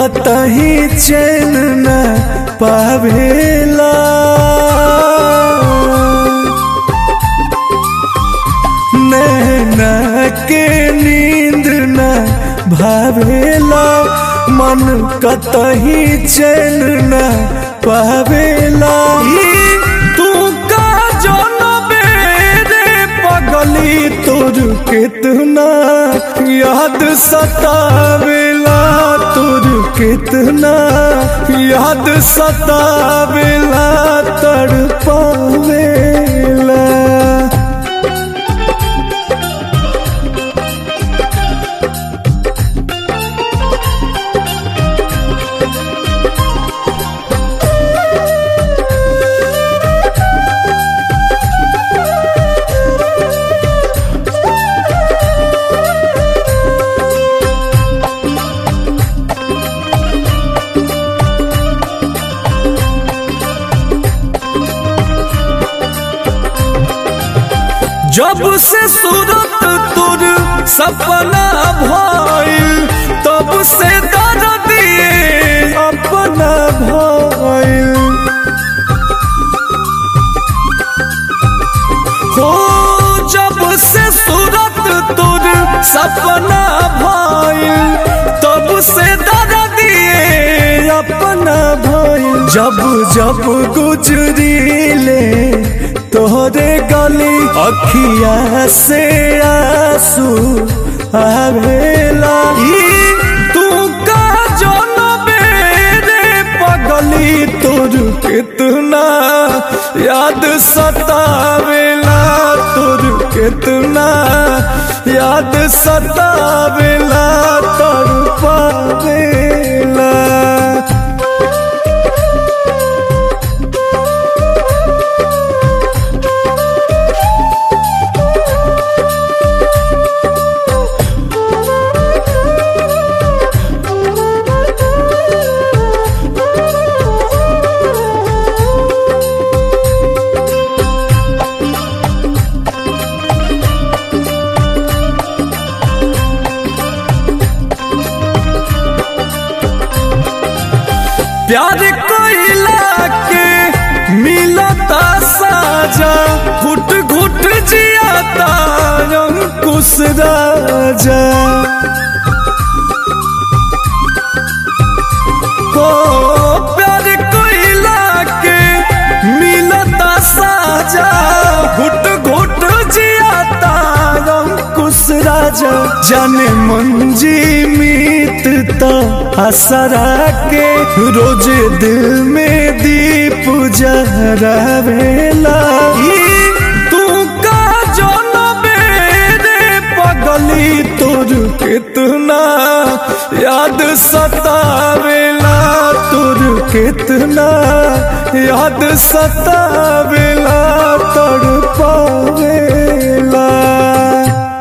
कतही चैन न पावेला नैना के नींद न भावेला मन कतही चैन न पावेला ई तू का जनबे रे पगली तोर कितना याद सतावेला तोर कितना याद सतावेला तड़पावेला जब से सूरत तुर सपना भइल तब से दर्द दिए अपना भइल हो जब से सूरत तुर सपना भइल तब से दर्द दिए अपना भइल जब जब गुजरीले तोहरे गली अखिया से आंसू आवेला ई तू का जनबे रे पगली तोर कितना याद सतावेला तोर कितना याद सतावेला तड़पावेला प्यार कोइला के मिलता साजा घुट घुट जियाता अंकुश राजा हो प्यार कोइला के मिलता साजा घुट घुट जियाता अंकुश राजा जाने मंजी मीतता हसरा के रोज दिल में दीप जहरावेला ई तू का जनबे रे पगली तोर कितना याद सतावेला तोर कितना याद सतावेला तड़पावेला